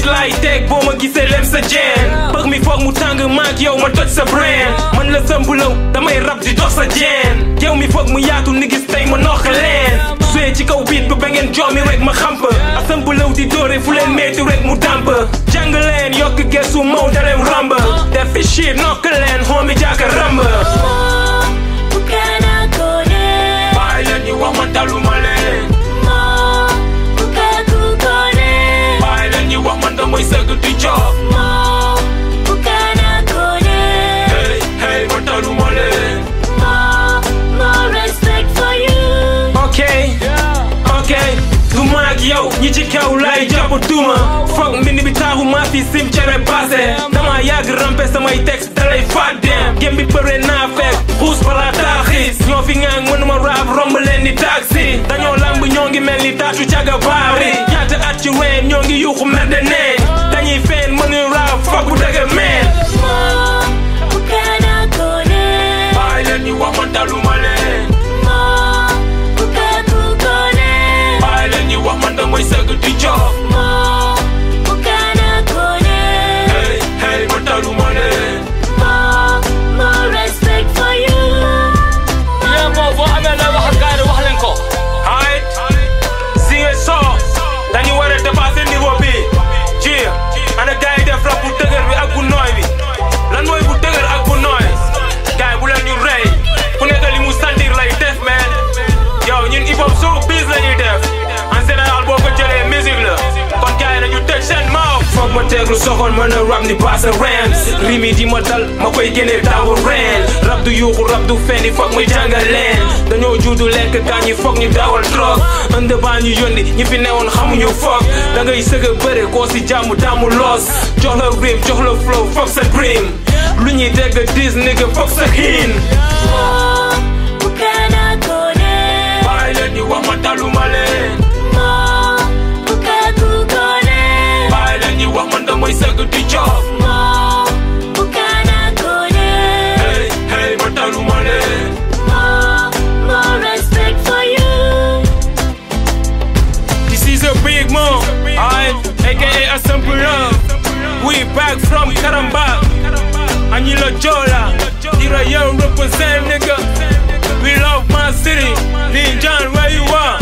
shit laay teg boo ma gisee lem sa jeen bëgg mi foog mu tàng maak yow ma toj sa brain man la sëmbulaw damay rab di dox sa jeen yow mi foog mu yaatu ni gis tey ma noq leen suye ci kaw biit ba ba ngeen joomi rek ma xamp a sëmbulaw di dóore fu leen metti rek mu dàmp jàng leen yokk gesu maw dalem ramb def fi shit nokk leen xoomi jaaka ramb bàyyi leen ñu wax ma taluma leen bàyyi leen ñu wax man damay sëgg di job hey hey ma taluma leen ok ok du maag yow ñi ci kaw lay jàpp tuuma foog mbind bi taaxu maa fi sim cere passé dama yàgg rampe samay texte dalay faat dem gém bi bëre naa fekk xuus balaa taaxis ñoo fi ngaan mënuma raab romb leen ni taxi dañoo lamb ñoo ngi mel ni taatu caga baari ñaata at ci ween ñoo ngi yuuxu merde neen dañuy feen mënuñu raab foog bu dëgg meen bàyyi leen ñu wax ma daluma leen bàyyi leen ñu wax man damay sëgg di job hey hey ma taluma leen yéen moom boo amee looy wax ak gars yi wax leen ko. ay si nga soo dañu war a dépasser niveau bi ci ana gars yi def rap bu dëgër bi ak bu nooy bi lan mooy bu dëgër ak bu nooy gars yi bu leen ñu rey ku nekk li mu sentir lay def man yow ñun hip hop show biz la ñuy def en général boo ko jëlee musique la kon gars yi nañu tëj seen maaw foog ma teeglu soxoon mën a rap ni baasa rams rimi di ma dal ma koy génnee taawu reen rap du yuuxu rap du fendi foog muy jàngal leen dañoo juudu lekk kaa ñi foog ñu dawal drogue ënd baa ñu yónni ñi fi newoon xamuñu foog da ngay sëg a bëre koo si jàmm daamu loos jox la rip jox la flow foog sa dream lu ñuy dégg dis nigga foog sa xiin bàyyi leen ñu wax ma taluma leen bàyyi leen ñu wax man damay sëgg di job hey hey ma taluma leen This is a big move, alright, aka a simple love. We back from Karamba, Anila Jola, Dira Yo represent nigga. We love my city, Lin John, where you are?